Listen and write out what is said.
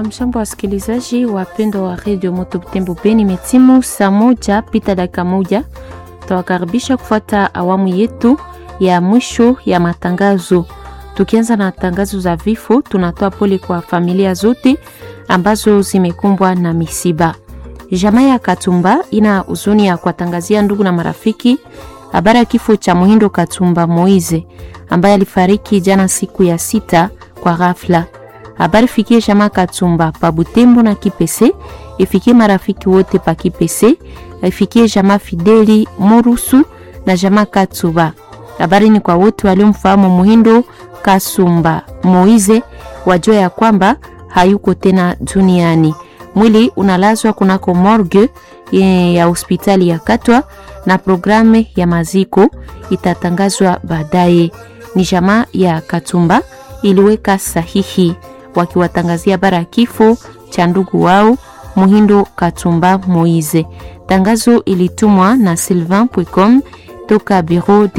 Hamshambo wasikilizaji wapendwa wa redio Moto Butembo Beni, metimu saa moja pita dakika moja. Tawakaribisha kufuata awamu yetu ya mwisho ya matangazo. Tukianza na tangazo za vifo, tunatoa pole kwa familia zote ambazo zimekumbwa na misiba. Jamaa ya Katumba ina huzuni ya kuwatangazia ndugu na marafiki habari ya kifo cha Muhindo Katumba Moize ambaye alifariki jana siku ya sita kwa ghafla. Habari fikie jamaa Katumba pa Butembo na Kipese, ifikie marafiki wote pa Kipese, ifikie jamaa Fideli Morusu na jamaa Katumba. Habari ni kwa wote waliomfahamu Muhindo Kasumba Moize, wajua ya kwamba hayuko tena duniani. Mwili unalazwa kunako morgue ya hospitali ya Katwa na programu ya maziko itatangazwa baadaye. Ni jamaa ya Katumba iliweka sahihi wakiwatangazia bara ya kifo cha ndugu wao Muhindo Katumba Moize. Tangazo ilitumwa na Sylvain Pwecom toka bureau